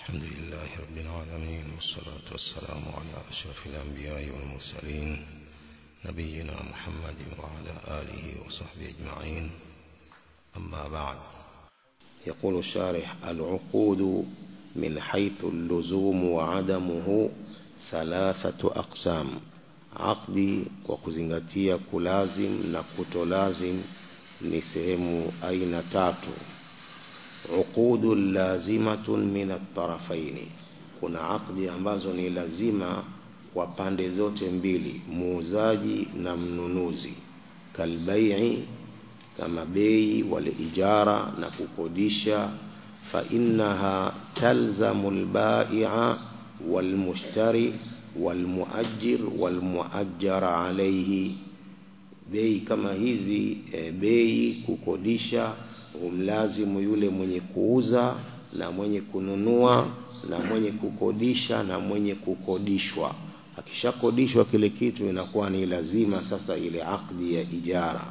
الحمد لله رب العالمين والصلاة والسلام على أشرف الأنبياء والمرسلين نبينا محمد وعلى آله وصحبه أجمعين أما بعد يقول الشارح العقود من حيث اللزوم وعدمه ثلاثة أقسام عقدي وكزنغتيا كلازم نكتو لازم ni sehemu aina tatu uqudu lazimatun min atarafaini kuna akdi ambazo ni lazima kwa pande zote mbili muuzaji na mnunuzi kalbai'i kama bei wal ijara na kukodisha fa innaha talzamu albai'a wal mushtari wal muajjir wal muajjara alayhi bei kama hizi e, bei kukodisha umlazimu yule mwenye kuuza na mwenye kununua na mwenye kukodisha na mwenye kukodishwa akishakodishwa kile kitu inakuwa ni lazima sasa ile akdi ya ijara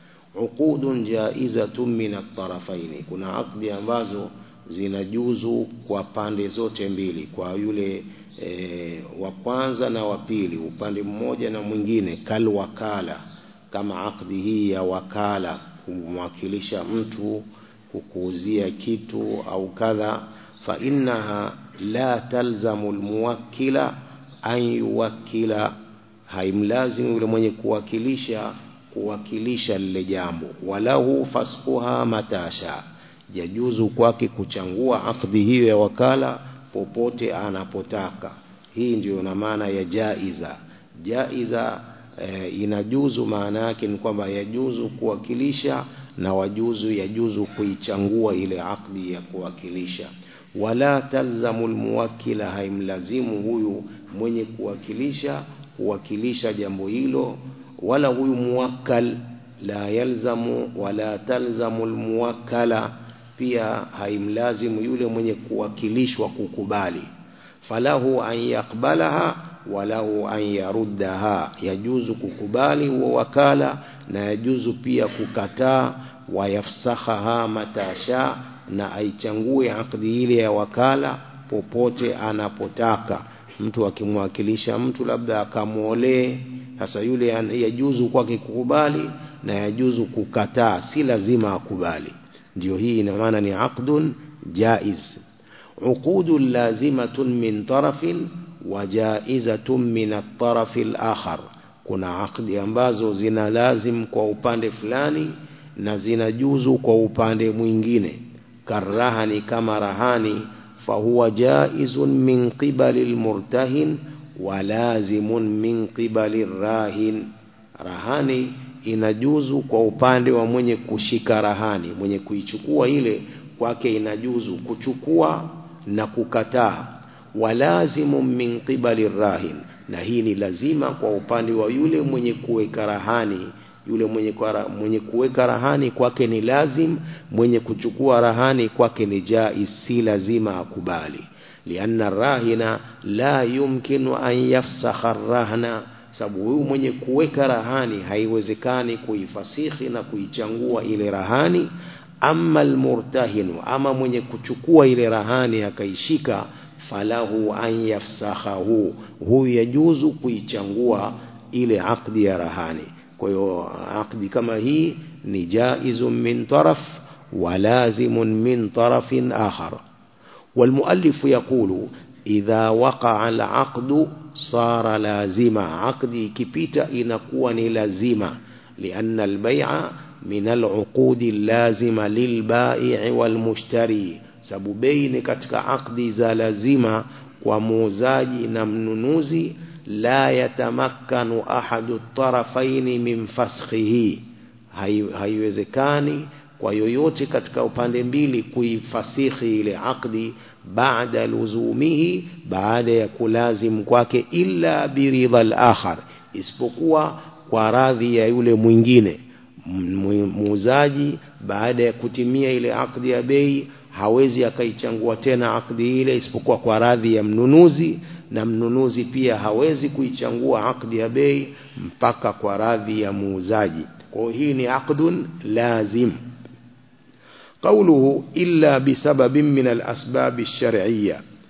uqudun jaizatun min at-tarafaini kuna akdi ambazo zinajuzu kwa pande zote mbili kwa yule e, wa kwanza na wa pili upande mmoja na mwingine kal wakala kama akdi hii ya wakala kumwakilisha mtu kukuuzia kitu au kadha fa innaha la talzamu almuwakkila an yuwakkila haimlazimu yule mwenye kuwakilisha kuwakilisha lile jambo walahu fasquha matasha yajuzu kwake kuchangua akdi hiyo ya wakala popote anapotaka hii ndiyo na maana ya jaiza jaiza e, inajuzu maana yake ni kwamba yajuzu kuwakilisha na wajuzu yajuzu kuichangua ile akdi ya kuwakilisha wala talzamu almuwakkila haimlazimu huyu mwenye kuwakilisha kuwakilisha jambo hilo wala huyu muwakkal la yalzamu wala talzamu almuwakkala pia haimlazimu yule mwenye kuwakilishwa kukubali falahu an yakbalaha walahu an yaruddaha yajuzu kukubali huo wakala na yajuzu pia kukataa wayafsahaha matasha na aichangue akdi ile ya wakala popote anapotaka mtu akimwakilisha mtu labda akamwolee sasa yule yajuzu kwake kukubali na yajuzu kukataa si lazima akubali ndio hii ina maana ni aqdun jaiz uqudu lazimatun min tarafin wajaizatun min at-taraf al-akhar kuna akdi ambazo zina lazim kwa upande fulani na zinajuzu kwa upande mwingine karahani kama rahani fahuwa jaizun min qibali al-murtahin wa lazimun min qibali rahin rahani inajuzu kwa upande wa mwenye kushika rahani mwenye kuichukua ile kwake inajuzu kuchukua na kukataa walazimu min qibali rahin na hii ni lazima kwa upande wa yule mwenye kuweka rahani yule mwenye kwa, mwenye kuweka rahani kwake ni lazim mwenye kuchukua rahani kwake ni jaiz si lazima akubali lianna rahina la yumkinu an yafsakha rahna sababu huyu mwenye kuweka rahani haiwezekani kuifasihi na kuichangua ile rahani amma almurtahinu ama mwenye kuchukua ile rahani akaishika falahu an yafsahahu huyu yajuzu kuichangua ile akdi ya rahani kwa hiyo akdi kama hii ni jaizun min taraf wa lazimun min tarafin akhar والمؤلف يقول إذا وقع العقد صار لازما عقدي كبيتا inakuwa ni lazima لأن البيع من العقود اللازمة للبائع والمشتري sababu bei ni katika akdi za lazima kwa muuzaji na mnunuzi la yatamakkanu ahadu tarafaini min faskhihi haiwezekani kwa yoyote katika upande mbili kuifasihi ile akdi baada luzumihi baada ya kulazim kwake illa biridha al-akhar isipokuwa kwa radhi ya yule mwingine muuzaji baada ya kutimia ile akdi ya bei hawezi akaichangua tena akdi ile isipokuwa kwa radhi ya mnunuzi na mnunuzi pia hawezi kuichangua akdi ya bei mpaka kwa radhi ya muuzaji kwa hii ni aqdun lazim قوله إلا بسبب من الأسباب الشرعية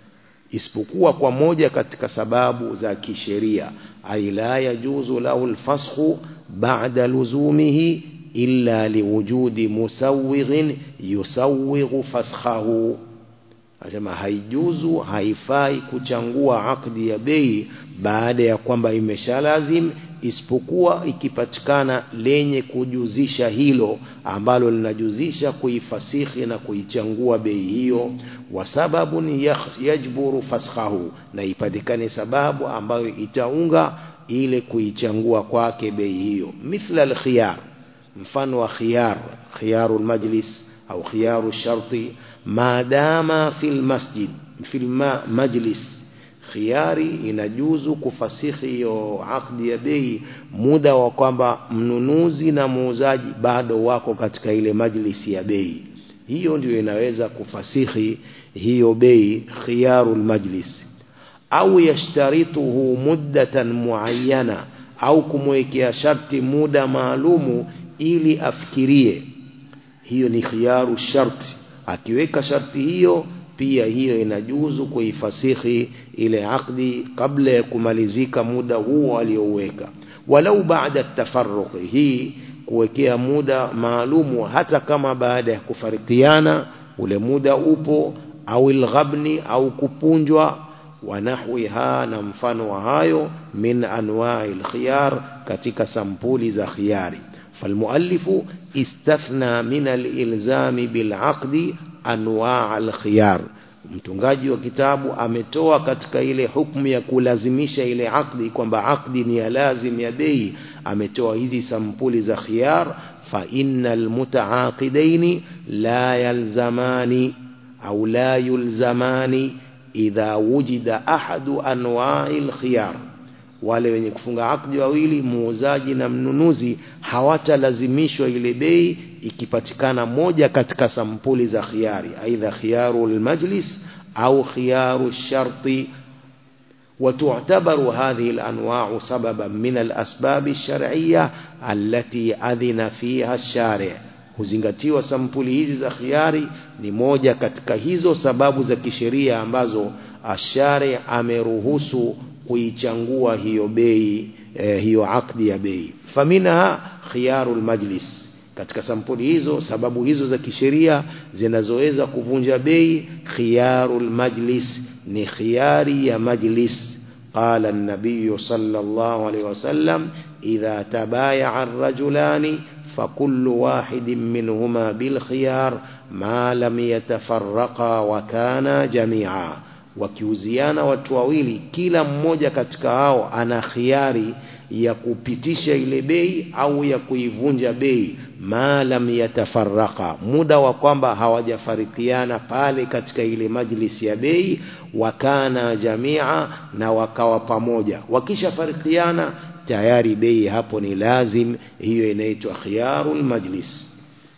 isipokuwa kwa moja katika sababu za kisheria ay la yajuzu lahu alfasxu ba'da luzumihi illa liwujudi musawwighin yusawwighu fasxahu anasema haijuzu haifai kuchangua akdi ya bei baada ya kwamba imeshalazim isipokuwa ikipatikana lenye kujuzisha hilo ambalo linajuzisha kuifasihi na kuichangua bei hiyo wa sababun yajburu fashahu na ipatikane sababu ambayo itaunga ile kuichangua kwake bei hiyo mithla alkhiyar mfano wa khiyar khiyarul majlis au khiyaru sharti maadama fil masjid fil majlis khiari inajuzu kufasihi hiyo akdi ya bei muda wa kwamba mnunuzi na muuzaji bado wako katika ile majlisi ya bei hiyo ndio inaweza kufasihi hiyo bei khiyarul majlis au yashtarituhu muddatan muayyana au kumwekea sharti muda maalumu ili afikirie hiyo ni khiyaru sharti akiweka sharti hiyo pia hiyo inajuzu kuifasihi ile akdi kabla ya kumalizika muda huo aliyouweka walau baada tafarruqi hii kuwekea muda maalumu hata kama baada ya kufarikiana ule muda upo au ilghabni au kupunjwa wanahwiha na mfano wa hayo min anwa'i alkhiyar katika sampuli za khiyari فالمؤلف استثنى من الإلزام بالعقد أنواع الخيار mtungaji wa kitabu ametoa katika ile hukumu ya kulazimisha ile akdi kwamba akdi ni ya lazim ya bei ametoa hizi sampuli za khiyar fa innal mutaaqidaini la yalzamani au la yulzamani idha wujida ahadu anwa'il khiyar wale wenye kufunga akdi wawili muuzaji na mnunuzi hawatalazimishwa ile bei ikipatikana moja katika sampuli za khiyari aidha khiyaru almajlis au khiyaru sharti وتعتبر هذه الأنواع سببا من الأسباب الشرعية التي أذن فيها الشارع huzingatiwa sampuli hizi za khiari ni moja katika hizo sababu za kisheria ambazo ashari ameruhusu kuichangua hiyo bei eh, hiyo akdi ya bei faminha khiyarul majlis katika sampuli hizo sababu hizo za kisheria zinazoweza kuvunja bei khiyarul majlis ni khiyari ya majlis قال النبي صلى الله عليه وسلم إذا تبايع الرجلان فكل واحد منهما بالخيار ما لم يتفرقا وكانا جميعا wakiuziana watu wawili kila mmoja katika hao ana khiari ya kupitisha ile bei au ya kuivunja bei maalam yatafaraka muda wa kwamba hawajafarikiana pale katika ile majlisi ya bei wakana jamia na wakawa pamoja wakishafarikiana tayari bei hapo ni lazim hiyo inaitwa khiyarul majlis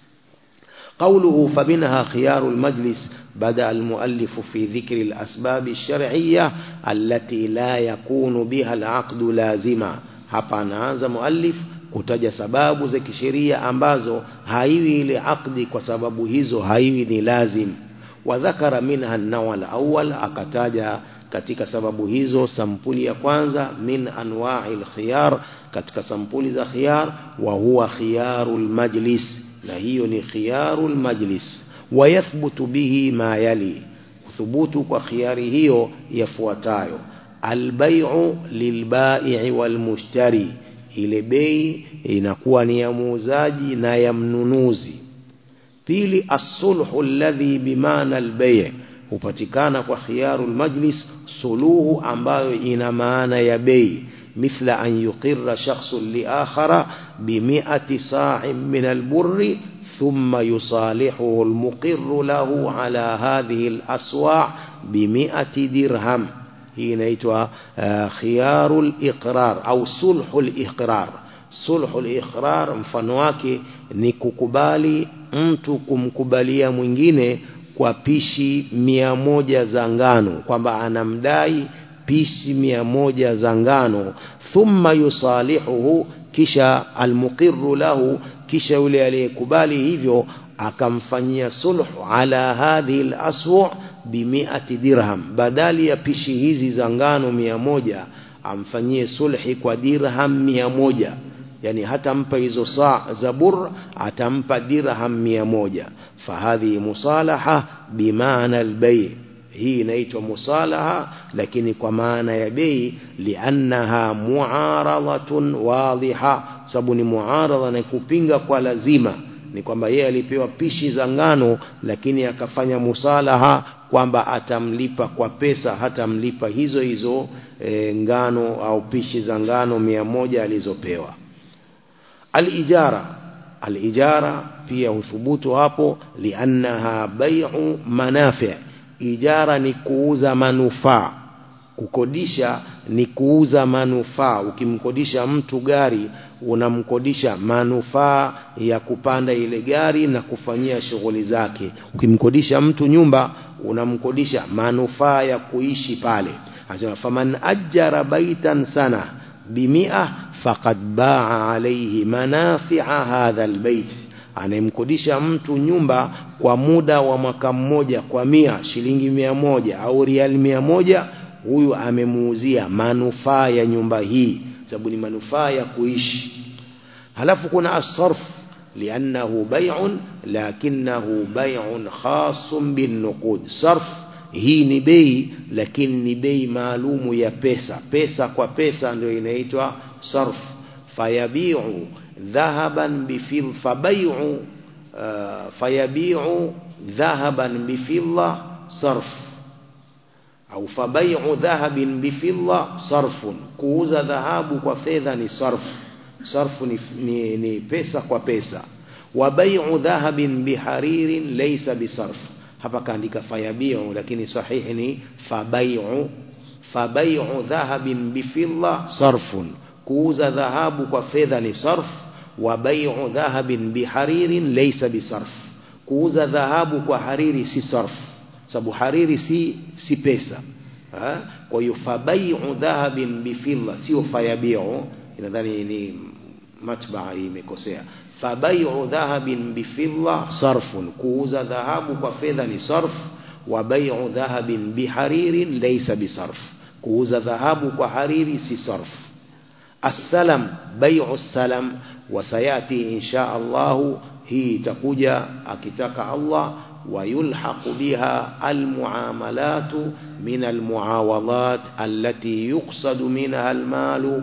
قوله فمنها خيار المجلس بدأ المؤلف في ذكر الأسباب الشرعية التي لا يكون بها العقد لازما hapa anaanza muallif kutaja sababu za kisheria ambazo haiwi ile akdi kwa sababu hizo haiwi ni lazim wadhakara minha an-naw al-awwal akataja katika sababu hizo sampuli ya kwanza min anwa'il khiyar katika sampuli za khiyar wa huwa khiyarul majlis na hiyo ni khiyarul majlis wayathbutu bihi ma yali thubutu kwa khiyari hiyo yafuatayo albay'u lilbai'i walmushtari ile bei inakuwa ni ya muuzaji na ya mnunuzi pili as-sulhu alladhi bimaana al-bay' hupatikana kwa khiyarul majlis suluhu ambayo ina maana ya bei مثل أن يقر شخص لآخر بمئة صاع من البر ثم يصالحه المقر له على هذه الأسواع بمئة درهم hii inaitwa uh, khiyarul iqrar au sulhul iqrar sulhul iqrar mfano wake ni kukubali mtu kumkubalia mwingine kwa pishi mia moja za ngano kwamba anamdai pishi mia moja za ngano thumma yusalihuhu kisha almuqirru lahu kisha yule aliyekubali hivyo akamfanyia sulhu ala hadhihi alaswu bimiati dirham badali ya pishi hizi za ngano mia moja amfanyie sulhi kwa dirham mia moja yani hatampa hizo saa za bur atampa dirham mia moja fahadhihi musalaha bimaana albay hii inaitwa musalaha lakini kwa maana ya bei liannaha muaradatun wadhiha sababu ni muaradha na kupinga kwa lazima ni kwamba yeye alipewa pishi za ngano lakini akafanya musalaha kwamba atamlipa kwa pesa hatamlipa hizo hizo e, ngano au pishi za ngano mia moja alizopewa alijara alijara pia huthubutu hapo liannaha bai'u manafi' ijara ni kuuza manufaa kukodisha ni kuuza manufaa ukimkodisha mtu gari unamkodisha manufaa ya kupanda ile gari na kufanyia shughuli zake ukimkodisha mtu nyumba unamkodisha manufaa ya kuishi pale anasema faman ajjara baitan sana bimia faqad baa alayhi manafi'a hadha albayt anayemkodisha mtu nyumba kwa muda wa mwaka mmoja kwa mia shilingi mia moja au riali mia moja huyu amemuuzia manufaa ya nyumba hii sababu ni manufaa ya kuishi halafu kuna asarf liannahu bai'un lakinahu bai'un khasun bin nuqud sarf hii ni bei lakini ni bei maalumu ya pesa pesa kwa pesa ndio inaitwa sarf fayabi'u dhahaban bifil fabay'u uh, fayabi'u dhahaban bifidda sarf au fabay'u dhahabin bifidda sarfun kuuza dhahabu kwa fedha ni sarf sarfu ni, ni, ni pesa kwa pesa wa bay'u dhahabin biharirin laysa bisarf hapa kaandika fayabi'u lakini sahihi ni fabay'u fabay'u dhahabin bifidda sarfun kuuza dhahabu kwa fedha ni sarf wa bay'u dhahabin biharirin laysa bisarf kuuza dhahabu kwa hariri si sarf sababu hariri si si pesa ha? kwa hiyo fabay'u dhahabin bifidda sio fayabi'u nadhani ni matbaa imekosea fabay'u dhahabin bifidda sarfun kuuza dhahabu kwa fedha ni sarf wa bay'u dhahabin biharirin laysa bisarf kuuza dhahabu kwa hariri si sarf السلم بيع السلم وسيأتي إن شاء الله هي تكوجا أكتاك الله ويلحق بها المعاملات من المعاوضات التي يقصد منها المال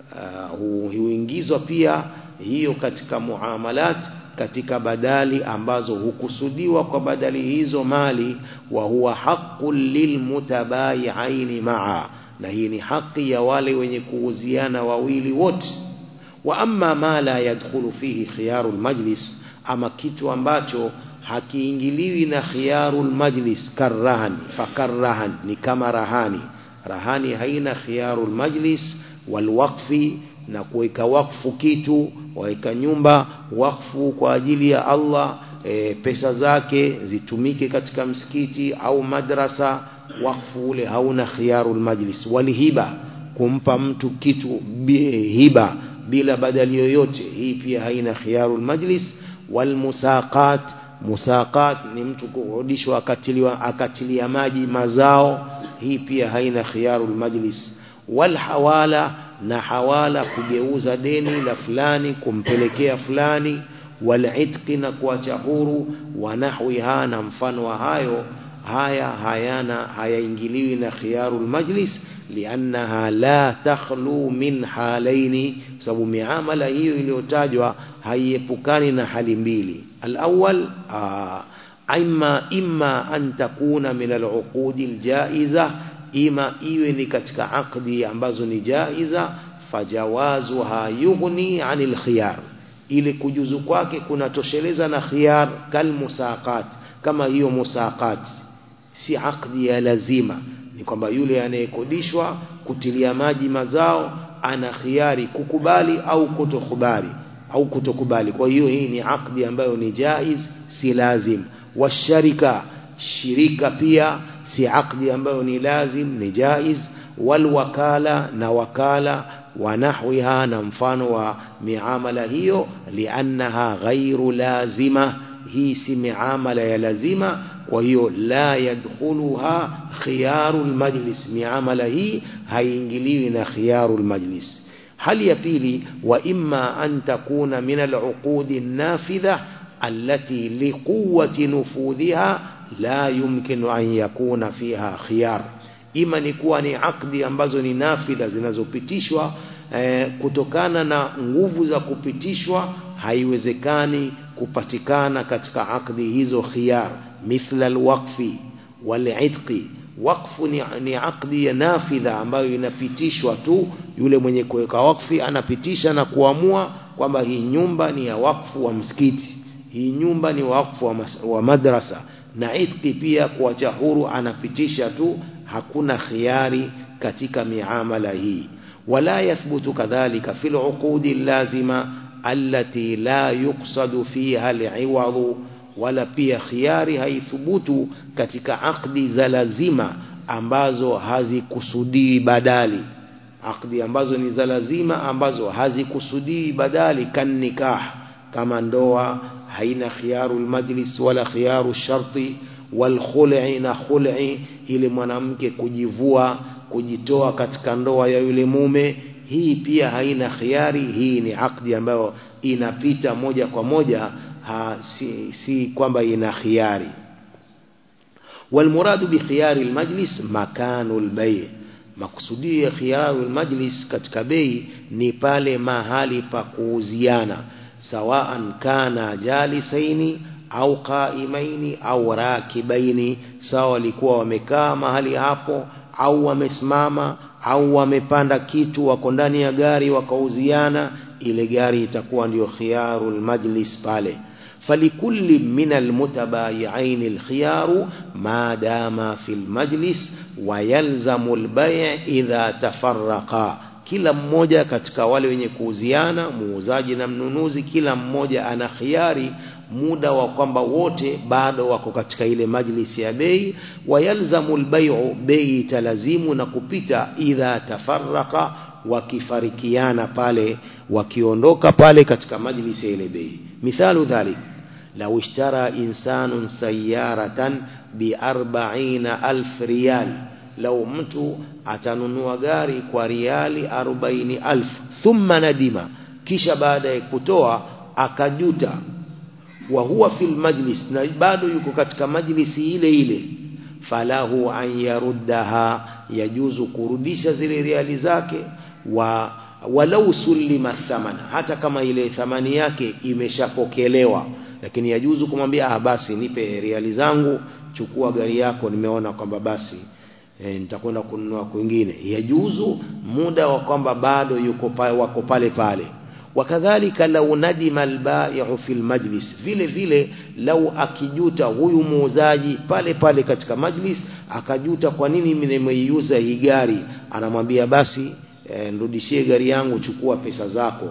huingizwa pia hiyo katika muamalat katika badali ambazo hukusudiwa kwa badali hizo mali wa huwa haqqul lilmutabayi'aini ma'a na hii ni haki ya wale wenye kuuziana wawili wote wa amma ma la yadkhulu fihi khiyarul majlis ama kitu ambacho hakiingiliwi na khiyarul majlis karrahan fakarrahan ni kama rahani rahani haina khiyarul majlis walwaqfi na kuweka wakfu kitu waweka nyumba wakfu kwa ajili ya Allah e, pesa zake zitumike katika msikiti au madrasa wakfu ule hauna khiyarul majlis walihiba kumpa mtu kitu hiba bila badali yoyote hii pia haina khiyarul majlis walmusaqat musaqat ni mtu kurudishwa akatiliwa akatilia maji mazao hii pia haina khiyarul majlis walhawala na hawala kugeuza deni la fulani kumpelekea fulani walitqi na kuacha huru wa nahwiha na mfano wa hayo haya hayana hayaingiliwi na khiyarul majlis liannaha la takhlu min halaini sababu miamala hiyo iliyotajwa haiepukani na hali mbili alawwal imma imma an takuna min aluqudi aljaiza ima iwe ni katika aqdi ambazo ni jaiza fajawazuha yughni anil khiyar ili kujuzu kwake kunatosheleza na khiyar kalmusaqat kama hiyo musaqat si aqdi ya lazima ni kwamba yule anayekodishwa kutilia maji mazao ana khiari kukubali au kutokubali au kutokubali kwa hiyo hii ni aqdi ambayo ni jaiz si lazim washarika shirika pia si aqdi ambayo ni lazim ni jaiz walwakala na wakala ونحوها نمفان ومعاملة هيو لأنها غير لازمة هي سي معاملة لازمة kwa hiyo la yadkhuluha khiyaru lmajlis miamala hii haiingiliwi na khiyaru lmajlis hali ya pili wa imma an takuna min aluqudi nafidha allati liquwati nufudhiha la yumkinu an yakuna fiha khiyar ima ni kuwa ni akdi ambazo ni nafidha zinazopitishwa eh, kutokana na nguvu za kupitishwa haiwezekani kupatikana katika akdi hizo khiyar mithla alwaqfi wal'itqi wakfu ni, ni akdi ya nafidha ambayo inapitishwa tu yule mwenye kuweka wakfi anapitisha na kuamua kwamba hii nyumba ni ya wakfu wa msikiti hii nyumba ni wakfu wa, mas, wa madrasa na itqi pia kuacha huru anapitisha tu hakuna khiari katika miamala hii wala yathbutu kadhalika fil uqudi lazima allati la yuqsadu fiha al wala pia khiari haithubutu katika akdi za lazima ambazo hazikusudii badali akdi ambazo ni za lazima ambazo hazikusudii badali kan nikah kama ndoa haina khiyaru majlis wala khiyaru sharti wal khul'i na khul'i ile mwanamke kujivua kujitoa katika ndoa ya yule mume hii pia haina khiari hii ni akdi ambayo inapita moja kwa moja ha, si, si kwamba ina khiari والمراد بخيار المجلس مكان البيع makusudio ya khiyaru almajlis katika bei ni pale mahali pa kuuziana sawaan kana jalisaini au qaimaini au rakibaini sawa walikuwa wamekaa mahali hapo au wamesimama au wamepanda kitu wako ndani ya gari wakauziana ile gari itakuwa ndio khiyaru almajlis pale فلكل من المتبايعين الخيار ما دام في المجلس ويلزم البيع إذا تفرقا kila mmoja katika wale wenye kuuziana muuzaji na mnunuzi kila mmoja ana khiari muda wa kwamba wote bado wako katika ile majlisi ya bei wayalzamu albay'u bei italazimu na kupita idha tafarraqa wakifarikiana pale wakiondoka pale katika majlisi ya ile bei mithalu dhalik لو اشترى إنسان سيارة بأربعين ألف ريال لو mtu atanunua gari kwa riali arobaini alf thumma nadima kisha baada ya kutoa akajuta wa huwa fil majlis na bado yuko katika majlisi ile ile falahu an yaruddaha yajuzu kurudisha zile riali zake wa walau sulima thamana hata kama ile thamani yake imeshapokelewa lakini yajuzu kumwambia ah basi nipe riali zangu chukua gari yako nimeona kwamba basi e, nitakwenda kununua kwingine yajuzu muda wa kwamba bado yuko pale wako pale pale wakadhalika lau nadima albai'u fil majlis vile vile lau akijuta huyu muuzaji pale pale katika majlis akajuta kwa nini mimi nimeiuza hii gari anamwambia basi e, nirudishie gari yangu chukua pesa zako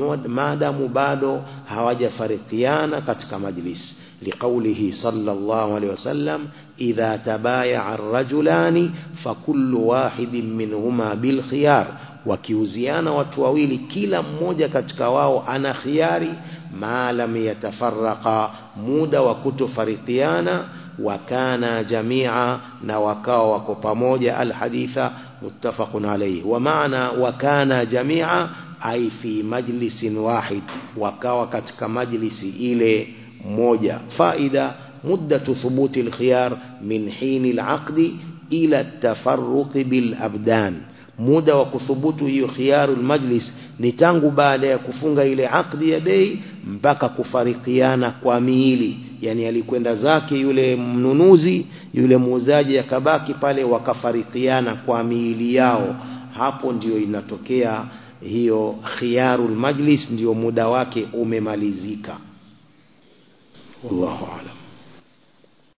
maadamu bado hawajafarikiana katika majlis liqaulihi sallallahu alaihi wasallam idha tabayaa ar-rajulani fakullu wahidin minhuma bil khiyar wakiuziana watu wawili kila mmoja katika wao ana khiari ma lam yatafarraqa muda wa kutofarikiana wakana jamia na wakao wako pamoja alhaditha muttafaqun alayhi wa maana wakana jamia ai fi majlisin wahid wakawa katika majlisi ile moja faida muddatu thubuti alkhiyar min hini alaqdi ila tafarruq bil abdan muda wa kuthubutu hiyo khiyarul majlis ni tangu baada ya kufunga ile akdi ya bei mpaka kufarikiana kwa miili yani alikwenda zake yule mnunuzi yule muuzaji akabaki pale wakafarikiana kwa miili yao hapo ndio inatokea hiyo khiyarul majlis ndio muda wake umemalizika wallahu a'lam